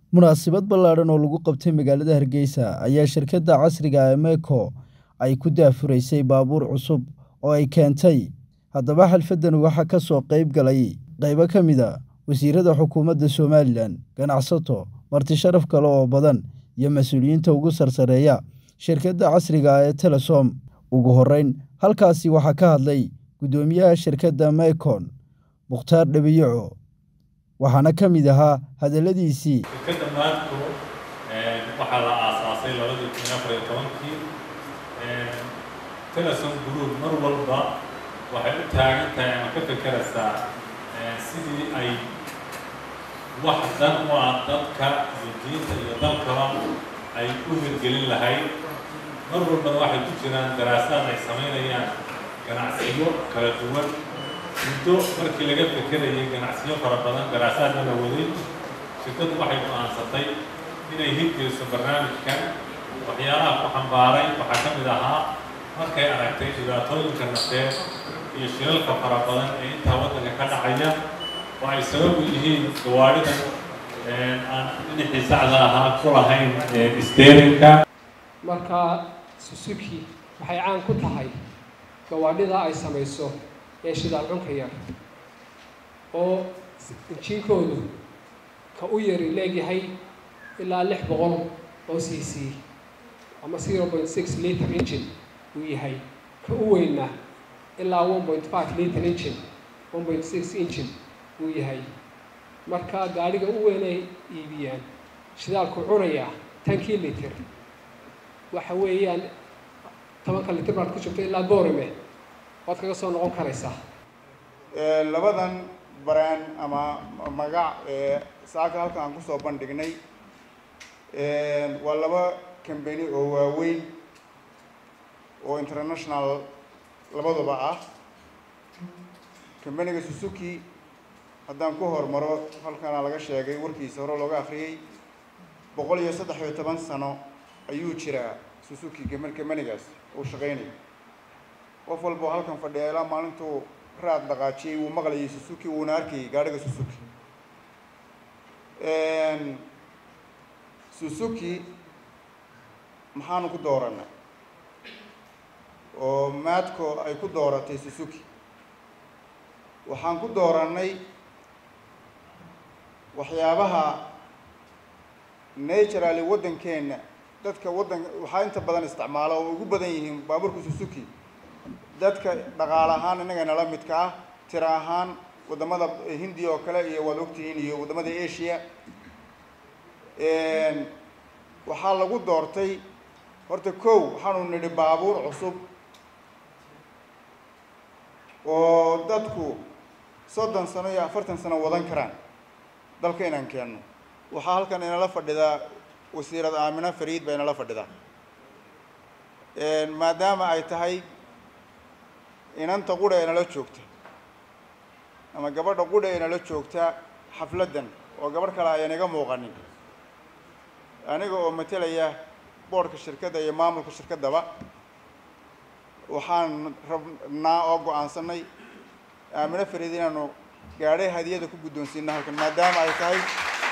munaasabad ballaadhan oo lagu qabtay magaalada hargeysa ayaa shirkadda casriga emeko ay ku daafuraysay baabuur cusub oo ay keentay haddaba xalfaddan waxaa ka soo qayb galay qaybo ka mid a wasiirada xukuumadda somalilan ganacsato marti sharaf kale oo badan iyo mas-uuliyiinta ugu sarsareeya shirkadda casriga ah ee telesom ugu horreyn halkaasi waxaa ka hadlay guddoomiyaha shirkadda mekon mukhtaar dhabiyaco waxaana ka mid ahaa hadalladiisii shirkadda maadko waxaa la aasaasay labadii kun afar iyo tobankii telesom group mar walba waxay u taagan tahay ama ka fekeraysaa sidii ay wax dan u ah dadka iyo diinta iyo dalkaba ay u hirgelin lahayd mar walbana waxay ku jiraan daraasaad ay samaynayaan ganacsiyo kala duwan muddo markii laga fekerayay ganacsiyo fara badan daraasaadna la waday shirkaddu waxay go-aansatay inay hirgeliso barnaamijkan waxyaalaha ku xambaaray waxaa ka mid ahaa markay aragtay dhibaatooyinka nafeed iyo shilalka fara badan ee intaa waddanka ka dhacaya oo ay sababu yihiin gawaadhidan aan dhinixii sacda ahaa ku lahayn steerinka marka susuki waxay caan ku tahay gawaadhida ay samayso ee shidaal cunka yar oo injiinkoodu ka u yari leegyahay ilaa lix boqol oo c c ama zero point six liter engine uu yahay ka u weynna ilaa one point five liter engine one point six engine uu yahay marka gaadhiga u weyn ay iibiyaan shidaalku cunaya tankii liter waxa weeyaan tobanka liter baad ku jirto ilaa boorame waad kaga soo noqon karaysaa labadan brand ama magac ee saaka halkan aan kusoo bandhignay waa laba company oo waaweyn oo international labaduba ah companiga suzuki haddaan ku hormaro halkana laga sheegay warkiisa hore looga akriyay boqol iyo saddex iyo toban sano ayuu jiraa suzuki companigaas uu shaqaynaya qof walba oo halkan fadhiya ilaa maalintuu raad dhaqaajiyey wuu maqlayay suzuki wuuna arkayay gaadhiga suzuki suzuki maxaanu ku dooranay oo maadco ay ku dooratay suzuki waxaan ku doorannay waxyaabaha naturally waddankeenna dadka waddan waxaa inta badan isticmaala oo ugu badan yihiin baabuurka suzuki dadka dhaqaale ahaan innaga nala midka ah tira ahaan waddamada hindiya oo kale iyo waad ogtihiin iyo waddamada asia waxaa lagu doortay horta kow waxaanu nidhi baabuur cusub oo dadku soddon sano iyo afartan sano wadan karaan dalka inaan keenno waxaa halkan inala fadhidaa wasiirad aamina fariid baa inala fadhidaa maadaama ay tahay inanta qudha ee nala joogta ama gabadha qudha ee nala joogta xafladdan oo gabadh kale ayaan iga muuqanin aniga oo matelaya boodhka shirkadda iyo maamulka shirkaddaba waxaan rabnaa oo go-aansanay aamino fariid inaanu gaadhay hadiyada ku guddoonsiino halkan maadaama ay tahay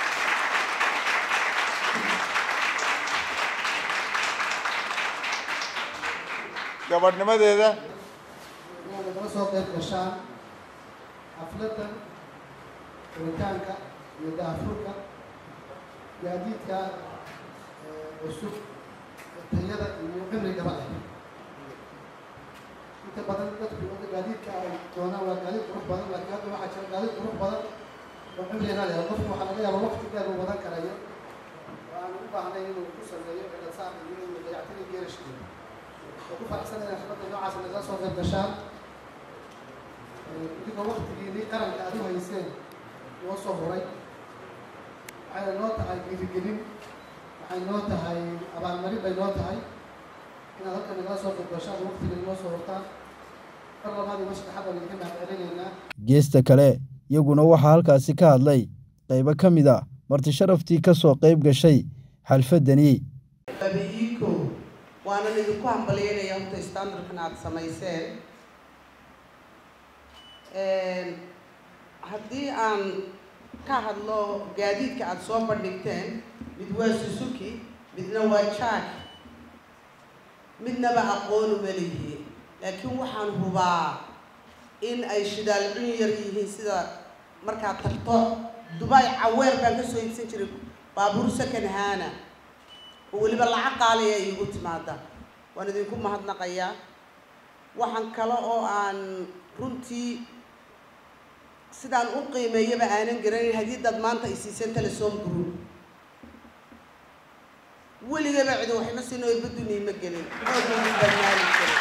gabadhnimadeeda inaad nagala soo qayb gashaan xafladdan furitaanka iyo daafurka gaadiidka cusub tayada iyo cimrigaba leh inta badan dadku gaadiidka ay doonaan waa gaadiid qurux badan laakiin hadda waxaa jira gaadiid qurux badan oo cimrina leh qofku waxaa laga yaabaa waqti dheer uu wadan karayo oo aan u baahnay inuu ku sameeyo cilasaar iyo inuu dayactiri geerashkiisa oo ku faraxsan inay xafladda noocaas nagala soo qayb gashaan idigoo waktigiinii qaranka aad u hayseen noo soo huray waxayna noo tahay dhiirigelin waxay noo tahay abaalmarin bay noo tahay inaad halkan nagala soo qayb gashaan waktiga noo soo hurtaan mar labaad iyo masaddexaad baan idinka mahadcelinaynaa geesta kale iyaguna waxaa halkaasi ka hadlay qaybo ka mid a marti sharaftii ka soo qayb gashay xalfaddani babi-iiko waanan idinku hambalyeynaya horta standardkan aada samayseen haddii aan ka hadlo gaadiidka aada soo bandhigteen mid waa susuki midna waa jack midnaba aqoon uma lihi laakiin waxaan hubaa in ay shidaal cun yar yihiin sida markaad tagto dubai caweer baan kasoo iibsan jiray baabuur second hana oo weliba lacag qaaliya ay igu timaada waan idinku mahadnaqayaa waxaan kale oo aan runtii sidaan u qiimeeyaba aanan garanayn haddii dad maanta ay siiseen telesom group weligaba cidi waxma siin oo ibaduniy ma gelin oogudbanaali jiray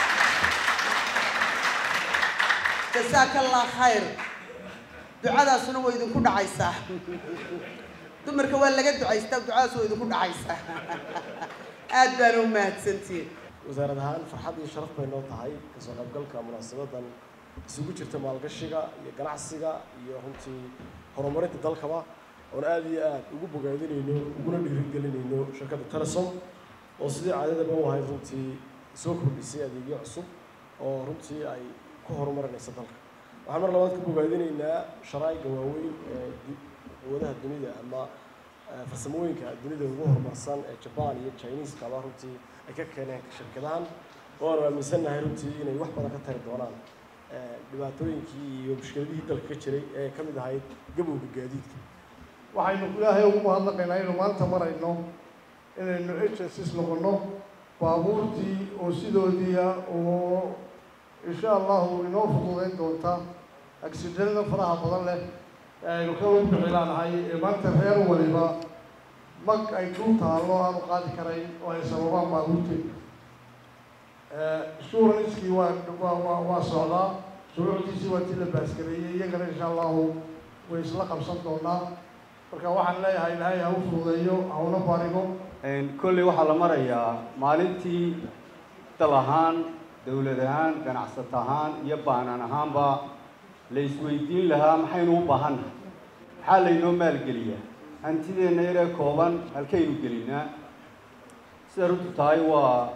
jasaaka allah khayr ducadaasuna waa idinku dhacaysaa dumarka waa laga ducaystaa ducadaas waa idinku dhacaysaa aad baana u mahadsantihin wasaarad ahaan farxad iyo sharaf bay noo tahay kasoo qaybgalka munaasabadan isugu jirta maalgashiga iyo ganacsiga iyo runtii horumarinta dalkaba oon aada iyo aada ugu bogaadinayno uguna dhiirigelinayno shirkadda telesom oo sidii caadadaba u ahayd runtii soo kordhisay adeegyo cusub oo runtii ay ku horumarinaysa dalka waxaan mar labaad ku bogaadinaynaa sharaa'iga waaweyn ee quwadaha dunida ama farsamooyinka dunida ugu horumarsan ee jaban iyo chinesekaba runtii ay ka keeneen shirkadahan oo aanu aaminsannahay runtii inay wax badan ka tari doonaan dhibaatooyinkii iyo mushkiladihii dalka ka jiray ee ka mid ahayd gabowga gaadiidka waxaynu ilaahay ugu mahadnaqaynaa inuu maanta marayno inaynu h s s noqono baabuurtii oo sidoodiia oo insha allahu inoo fududeyn doonta agsidanada faraha badan leh ee aynu ka lagu bixilaanahay ee maanta reer waliba mag ay dul taallo aanu qaadi karayn oo ay sababaan baabuurteeda shuranskii waa waa waa waa socdaa shuruucdiisii waa tii la baaskareeyey iyagana insha allahu way isla qabsan doonaa marka waxaan leeyahay ilaahay ha u fududeeyo ha una barigo kolley waxaa la marayaa maalintii dal ahaan dowlad ahaan ganacsat ahaan iyo baanan ahaanba la isweydiin lahaa maxaynu u baahannahay maxaa laynoo maalgeliyaa hantideenna yaree kooban halkaynu gelinaa sida runtu tahay waa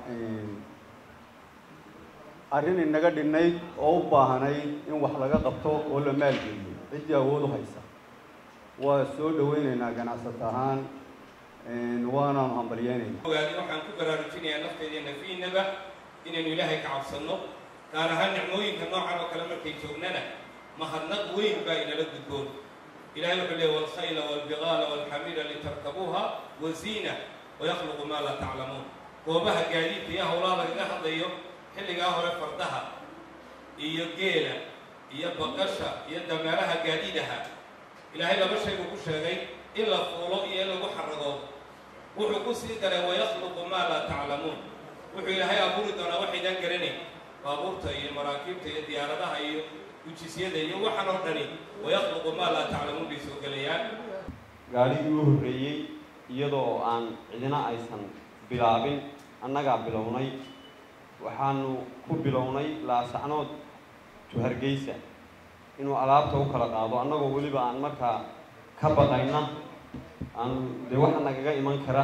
arrin inaga dhinnayd oo u baahanayd in wax laga qabto oo la maalgeliyo ciddii awood u haysa waa soo dhaweyneynaa ganacsat ahaan waanaanu hambalyeynayna ogaadi waxaan ku baraarujinayaa nafteeda nafiinaba inaynu ilaahay ka cabsanno gaar ahaan nicmooyinka noocan oo kale markay joognana mahadnaq weyn baa inala gudboon ilahay wuxuu leeya walkhayla walbigaala walxamiira litarkabuuha waziina wayakhluqu maa laa taclamuun goobaha gaadiidka iyo howlaha lagaga hadlayo xilligaa hore fardaha iyo geela iyo baqasha iyo dameeraha gaadiidaha ilaahay laba shay buu ku sheegay in la fuulo iyo in lagu xaragoodo wuxuu ku sii daray wayakhluqu maa laa taclamuun wuxuu ilaahay abuuri doonaa waxaydaan garanayn baabuurta iyo maraakiibta iyo diyaaradaha iyo gujisyada iyo waxaan oo dhani wayakhluqu maa laa taclamuun bay soo gelayaan gaadhigii u horreeyey iyadoo aan cidina aysan bilaabin annagaa bilownay waxaanu ku bilownay laasacnood to hargeysa inuu alaabta u kala qaado annagoo weliba aan markaa ka baqayna aan dee waxa nagaga iman kara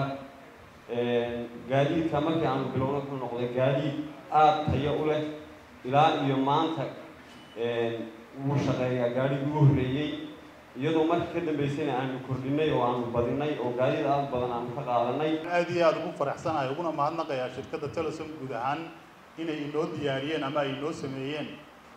gaadiidka markii aanu bilowna wuxuu noqday gaadiid aada tayo u leh ilaa iyo maanta wuu shaqeeyaa gaadhigii u horreeyey iyadoo markii ka dambeysayna aanu kordhinay oo aanu badinay oo gaadiid aada badan aanu ka qaadanay aada iyo aada ugu faraxsanahay uguna mahadnaqayaa shirkadda telesom guud ahaan inay inoo diyaariyeen ama ay inoo sameeyeen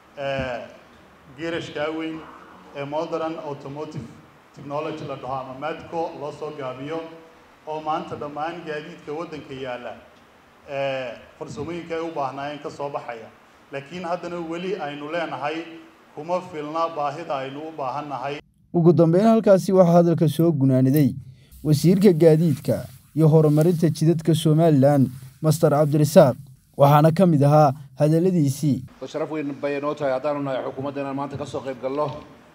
geerashkaa weyn ee modern automotive technology la dhaho ama madco loo soo gaabiyo oo maanta dhammaan gaadiidka waddanka yaalla farsamooyinka ay u baahnaayeen ka soo baxaya laakiin haddana weli aynu leenahay kuma filna baahida aynu u baahannahay ugu dambeyn halkaasi waxaa hadalka soo gunaaniday wasiirka gaadiidka iyo horumarinta jidadka somalilan master cabdirasaaq waxaana ka mid ahaa hadalladiisii sharaf weyn bay noo tahay haddaanu nahay xukuumadda inaan maanta kasoo qayb galno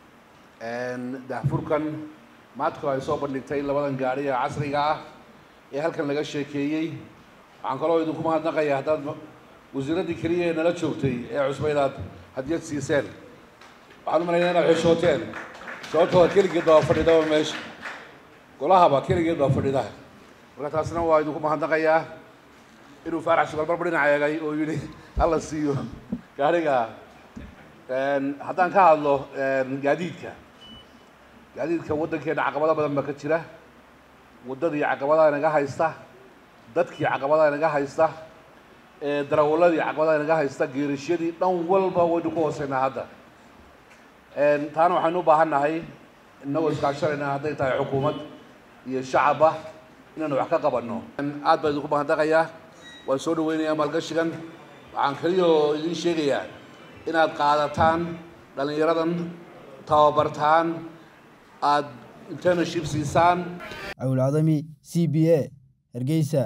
daahfurkan maadku ay soo bandhigtay labadan gaari ee casriga ah ee halkan laga sheekeeyey waxaan kaloo idinku mahadnaqayaa haddaad wasiiraddii keliya ee nala joogtay ee cusbaydaad hadiyad siiseen waxaan u malaynaa inaad xishooteen sababtoo keligeed baa fadhidaba meesha golahaba keligeed baa fadhida marka taasna waa idinku mahadnaqayaa inuu faarax sugalbarbar dhinac eegay oo yidhi hala siiyo gaariga haddaan ka hadlo gaadiidka gaadiidka waddankeena caqabado badan baa ka jira waddadii caqabadaha inaga haysta dadkii caqabadaha inaga haysta ee darawalladii caqabadaha inaga haysta geerashyadii dhan walba waynu ku hooseynaa hadda taana waxaynu u baahan nahay innagoo iskaashanayna hadday tahay xukuumad iyo shacabba inaanu wax ka qabanno aad baan idinku mahadnaqayaa waan soo dhaweynayaa maalgashigan waxaan keliyoo idiin sheegayaa inaad qaadataan dhallinyaradan tababartaan aad internship siisaan cawilcadami c b a hargeysa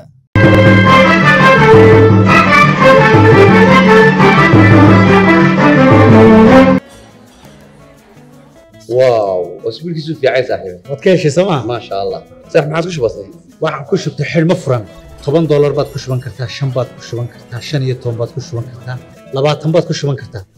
واو اسبوعك في عايز صاحبي waad ka heshay sooma ما شاء الله صح ما عاد وش بصي waxaan ku shubtay xidhmo furan toban doolar baad ku shuban kartaa shan baad ku shuban kartaa shan iyo toban baad ku shuban kartaa labaatan baad ku shuban kartaa